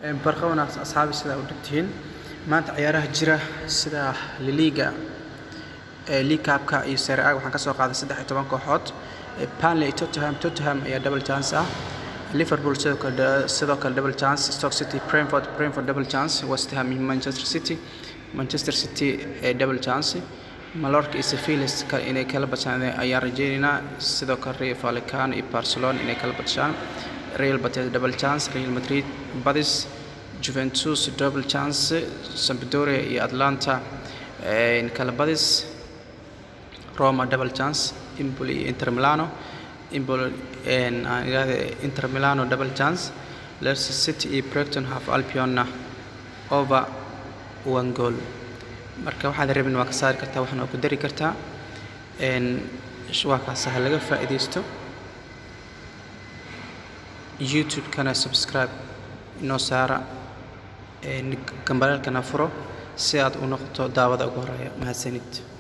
barqa wanaagsan asxaabi sidaa u dhigtihiin maanta ciyaaraha jira sida liliga liigkaabka iyo sare a waxaan ka soo qaaday saddex iyo toban kooxood Burnley Tottenham Tottenham ayaa double chance ah Liverpool sidoo kale sidoo kale double chance Stoke City Brentford Brentford double chance West Ham iyo Manchester City Manchester City ee double chance Mallorca iyo Sevilla inay kala badshaan ayaan rajaynaynaa sidoo kale Rayo Vallecano iyo Barcelona inay kala badshaan Real Betis double chance Real Madrid Betis Juventus double chance Sampdoria iyo Atlanta in kala badis Roma double chance Empoli iyo Inter Milano Empoli aan iraahdo Inter Milano double chance Leicester City iyo Brighton half Albion over one goal marka waxaad rabin waa ka saari kartaa waxna waa ku dari kartaa waa kaas ha laga faa'iidaysto youtube-kana subscribe inoo saara gambalaalkana furo si aad u noqoto daawada ugu horeeya mahadsanid